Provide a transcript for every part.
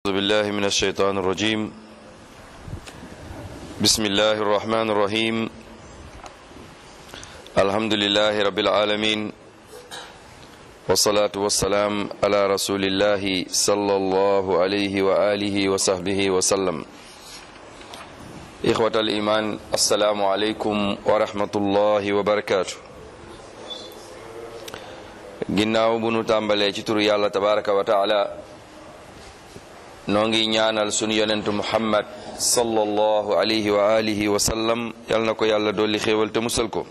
أعوذ بالله من الشيطان الرجيم بسم الله الرحمن الرحيم الحمد لله رب العالمين والصلاة والسلام على رسول الله صلى الله عليه وآله وصحبه وسلم إخوة الإيمان السلام عليكم ورحمة الله وبركاته ginnaaw bu nu tàmbalee ci turu yàlla tabaraka wa taala noo ngi ñaanal sunu yonentu muhammad sallallahu alayhi wa alihi wa sallam yal na ko yàlla dolli xéewal te musal ko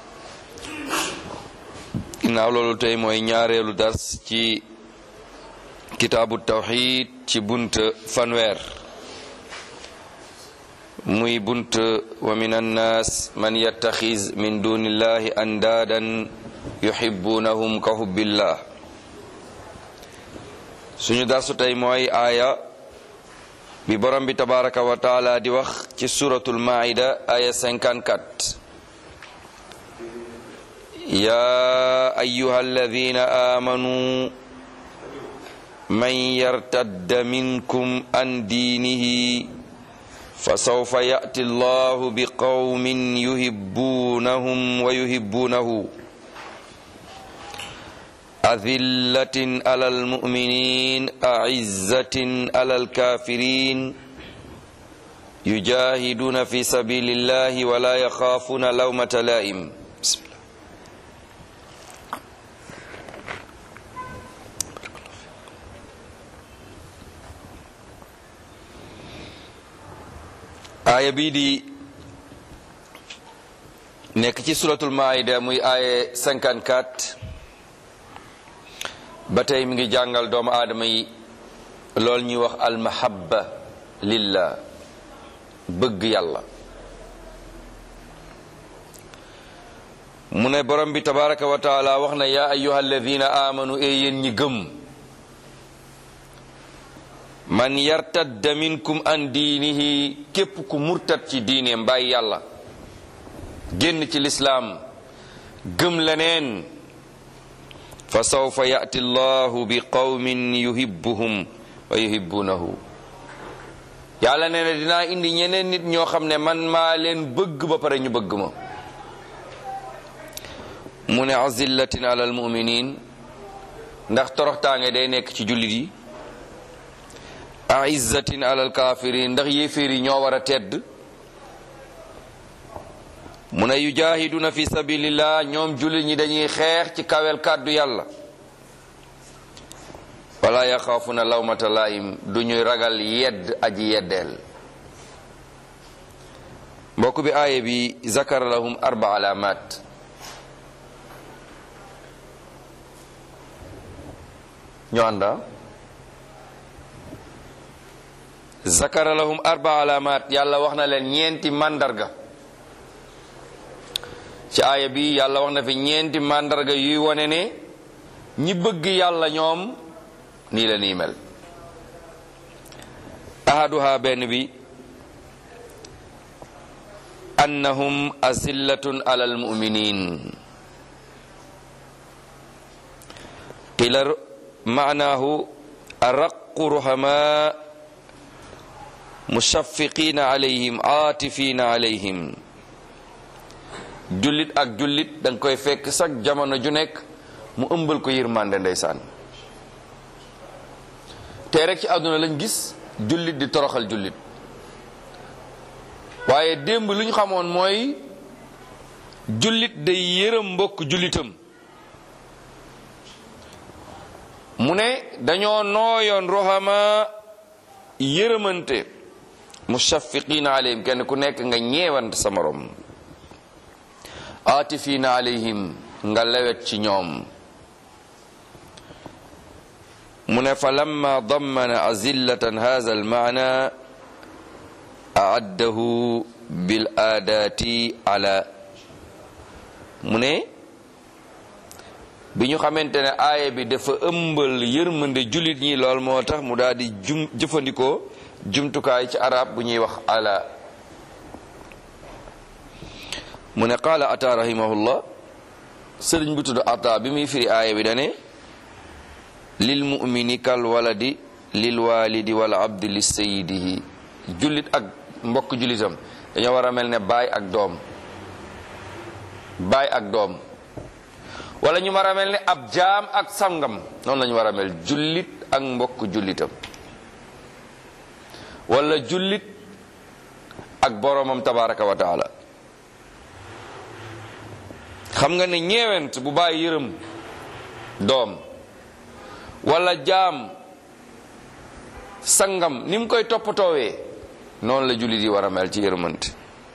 ginnaaw loolu tey mooy ñaareelu dars ci kitaabu tawxid ci bunt fanweer muy bunt wa min annaas man yattaxiz min dunillahi andaadan yuhibbunahum ka hubbillah suñu darsu tey mooy aaya bi borom bi tabaraka wa taala di wax ci suratul maida aya 54 ya ayuha alladina amanu man yartadda minkum an diinihi fasawfa ya'ti allahu biqawmin yuhibbunahum wa yuhibbunahu أذلة على المؤمنين أعزة على الكافرين يجاهدون في سبيل الله ولا يخافون لومة لائم بسم الله aaya bii di nekk ci suratul maida muy aaya 54 ba tey mi ngi jàngal doomu aadama yi lool ñuy wax almahabba lillah bëgg yàlla mu ne borom bi tabaraka wa taala wax na yaa ayyuha alladina amanu e yéen ñi gëm man yartadda minkum an diinihi képp ku murtat ci diineem bàyyi yàlla génn ci lislaam gëm leneen fa sawfa yati llahu bi qawmin yuhibbuhum wa yuhibbunahu yàlla nee na dinaa indi ñeneen nit ñoo xam ne man maa leen bëgg ba pare ñu bëgg ma mu ne azillatin ala almuminin ndax toroxtaange day nekk ci jullit yi aizzatin ala alkafirin ndax yéeféer yi ñoo war a tedd mu ne yujahiduna fi sabilillah ñoom jullit ñi dañuy xeex ci kawel kàddu yàlla wala yaxaafuna lawmata laim du ñuy ragal yedd aji yeddeel mbokk bi aaya bi zakara lahum arba alamat ñu ànda zakara lahum arba alamat yàlla wax na leen ñeenti màndarga ci aaya bi yàlla wax na fi ñeenti màndarga yuy wone ne ñi bëgg yàlla ñoom nii la nii mel ahaduha benn bi annahum azillatun ala almuminin qila maanahu araqu ruhama mushafiqina alayhim aatifina alayhim jullit ak jullit danga koy fekk sax jamono ju nekk mu ëmbal ko yërmande ndeysaan te rek ci àdduna lañ gis jullit di toroxal jullit waaye démb lu ñu xamoon mooy jullit day yërëm mbokk jullitam mu ne dañoo nooyoon roxama yërëmante mushafiqina alayhim kenn ku nekk nga ñeewante sa morom aatifiina alayhim nga lewet ci ñoom mu ne fa lamma dammana azillatan hadha almaana aaddahu bil aadaati ala mu ne bi ñu xamante ne aaya bi dafa ëmbal yërmande jullit ñi lool moo tax mu daal di jum jëfandikoo jumtukaay ci arab bu ñuy wax ala mu ne qaala ata rahimahullah sëriñ bu tudd ata bi muy firi aaya bi dane lil mumini kal waladi lil walidi wal abdi li sayidihi jullit ak mbokk jullitam dañoo war a mel ne baay ak doom baay ak doom wala ñu war a mel ne ab jaam ak sangam noonu la ñu war a mel jullit ak mbokk jullitam wala jullit ak boromam tabaraka wa taala xam nga ne ñeewent bu bàyyi yërëm doom wala jaam sangam ni mu koy toppatoowee noonu la jullit yi war a mel ci yërëmante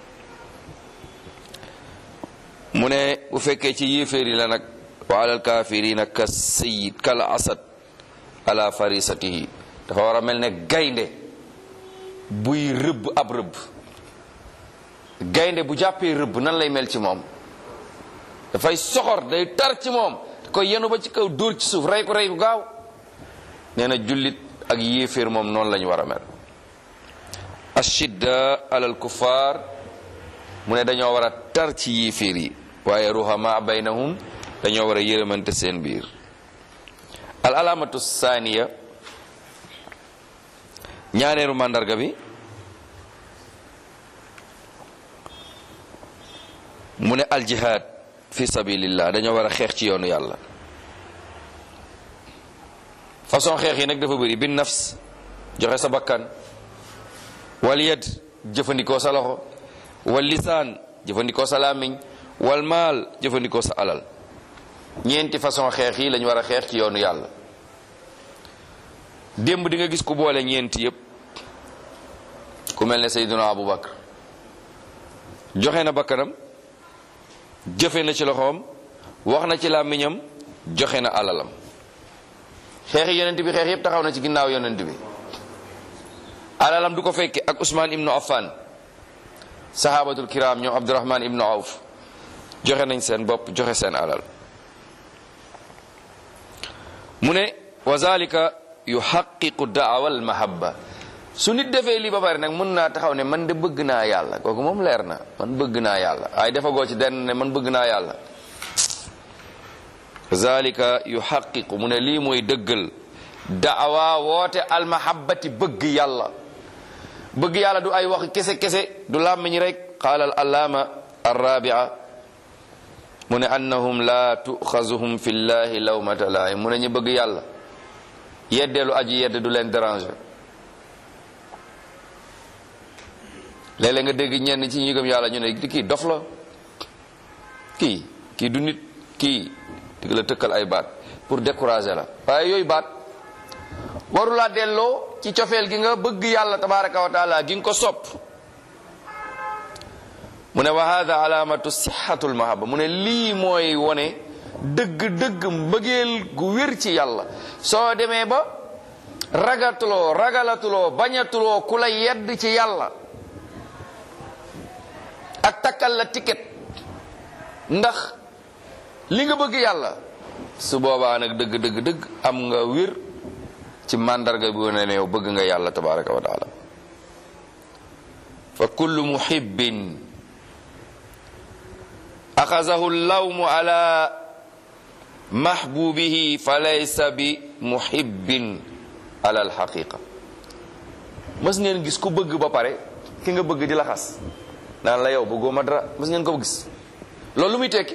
mu ne bu fekkee ci yéeféer yi la nag wa alal kaafirina ka sayid kal asad ala farisatihi dafa war a mel ne gaynde buy rëbb ab rëbb gaynde bu jàppee rëbb nan lay mel ci moom dafay soxor day tar ci moom koy yenu ba ci kaw dóor ci suuf rey ko rey ko gaaw nee na jullit ak yéeféer moom noonu la ñu war a mel ashidda alal kuffar mu ne dañoo war a tar ci yéeféer yi waaye ruhama baynahum dañoo war a yërëmante seen biir al alamatu saaniya ñaareeru màndarga bi mu ne al jihad fi sabilillah dañoo war a xeex ci yoonu yàlla façon xeex yi nag dafa bëri bin nafs joxe sa bakkan wal yad jëfandikoo sa loxo wal lisaan jëfandikoo sa làmmiñ wal maal jëfandikoo sa alal ñeenti façon xeex yi lañu war a xeex ci yoonu yàlla démb di nga gis ku boole ñeenti yépp ku mel ne Seydina Abu Bakar joxe na bakkanam jëfe na ci loxoom wax na ci làmmiñam joxe na alalam xeexi yonent bi xeex yépp taxaw na ci ginnaaw yonent bi alalam du ko fekke ak Usmaan ibnu Affan sahabatul kiram ñoom Abdurahman ibnu Awf joxe nañ seen bopp joxe seen alal mu ne wa zalika yuhaqiqu daawa al mahabba su nit defee lii ba pare nag mën naa taxaw ne man de bëgg naa yàlla kooku moom leer na man bëgg naa yàlla waaye defagoo ci den ne man bëgg naa yàlla zalika yuhaqiqu mu ne lii mooy dëggal daawa woote al mahabbati bëgg yàlla bëgg yàlla du ay wax kese kese du làmmiñ rek qaala al allaama arrabia mu ne annahum la tuxazuhum fi llahi lawmata laay mu ne ñu bëgg yàlla yeddeelu aji yedd du leen déranger léeg-léeg nga dégg ñenn ci ñi gëm yàlla ñu ne kii dof la kii kii du nit kii di la tëkkal ay baat pour décourager la waaye yooyu baat warulaa delloo ci cofeel gi nga bëgg yàlla tabaraka wa taala gi nga ko sopp mu ne wa hada alamatu sixatul mahaba mu ne lii mooy wone dëgg-dëgg mbëggeel gu wér ci yàlla soo demee ba ragatuloo ragalatuloo bañatuloo ku la yedd ci yàlla ak takkal la ticket ndax li nga bëgg yàlla su boobaa nag dëgg dëgg dëgg am nga wér ci màndarga bi wane ne yow bëgg nga yàlla tabaraka wa taala fa kullu muhibbin axazahu lawmu ala mahbubihi fa laysa bi muhibbin ala alxaqiqa mës ngeen gis ku bëgg ba pare ki nga bëgg di la xas naan la yow bëggoo ma dara mës ngeen ko gis loolu lu muy tekki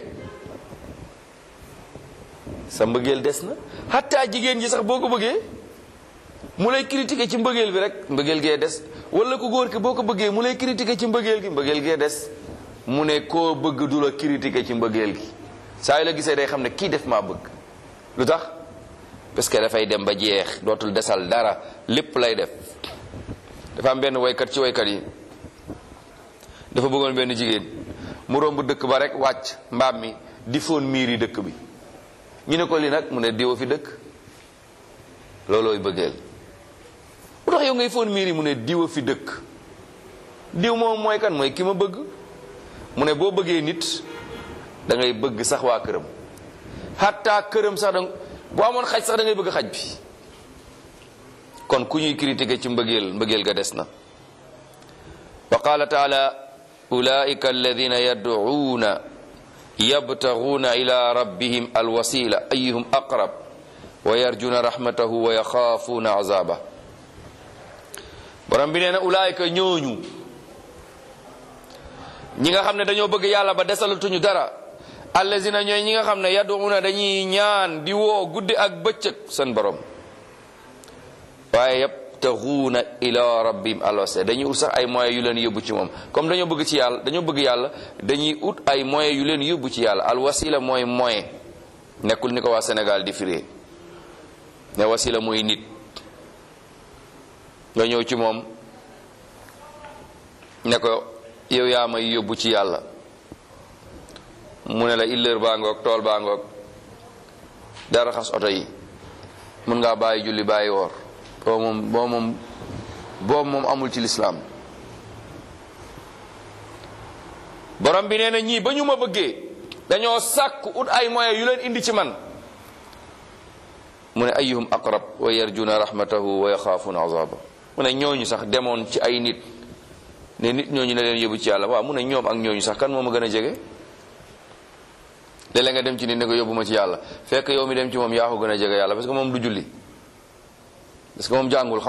sa mbëggeel des na xataa jigéen ji sax boo ko bëggee mu lay critiquer ci mbëggeel bi rek mbëggeel gee des wala ku góor ki boo ko bëggee mu lay critiquer ci mbëggeel gi mbëggeel gee des mu ne koo bëgg du la critiquer ci mbëggeel gi saa yu la gisee day xam ne kii def maa bëgg lu tax parce que dafay dem ba jeex dootul desal dara lépp lay def dafa am benn waykat ci waykat yi dafa bëggoon benn jigéen mu romb dëkk ba rek wàcc mbaam mi di foon miir yi dëkk bi ñu ne ko li nag mu ne diwa fi dëkk loolooy bëggeel bu tax yow ngay foon miir yi mu ne diwa fi dëkk diw moom mooy kan mooy ki ma bëgg mu ne boo bëggee nit da ngay bëgg sax waa këram xatta këram sax da boo amoon xaj sax da ngay bëgg xaj bi kon ku ñuy critiquer ci mbëggeel mbëggeel ga des na wa qala taala ulaika alladina yad'uuna yabtaguuna ila rabbihim alwasila ayuhum aqrab wa yarjuna rahmatahu wa yaxaafuuna azaba borom bi nee na ulaayka ñooñu ñi nga xam ne dañoo bëgg yàlla ba desalatuñu dara allazina ñooy ñi nga xam ne yaduuna dañuy ñaan di woo guddi ak bëccëg seen borom waaye yabtaxuuna ila rabbim alwasila dañuy ut sax ay moyens yu leen yóbbu ci moom comme dañoo bëgg ci yàlla dañoo bëgg yàlla dañuy ut ay moyens yu leen yóbbu ci yàlla alwasila mooy moyen nekkul ni ko waa Sénégal di firee ne wasila mooy nit nga ñëw ci moom ne ko yow yaa may yóbbu ci yàlla mu ne la illeer baa ngoog tool baa ngoog dara xas oto yi mën ngaa bàyyi julli bàyyi woor boo moom boo moom boobu moom amul ci lislaam borom bi nee na ñii ba ñu ma bëggee dañoo sàkk ut ay moyens yu leen indi ci man mu ne ayyuhum aqrab wa yarjuna rahmatahu wa yaxaafuna azaba mu ne ñooñu sax demoon ci ay nit ne nit ñooñu ne leen yóbbu ci yàlla waaw mu ne ñoom ak ñooñu sax kan moo ma gën a jege léeg-léeg nga dem ci nit ne ko yóbbu ma ci yàlla fekk yow mi dem ci moom yaa ko gën a jege yàlla parce que moom du julli parce que moom jàngul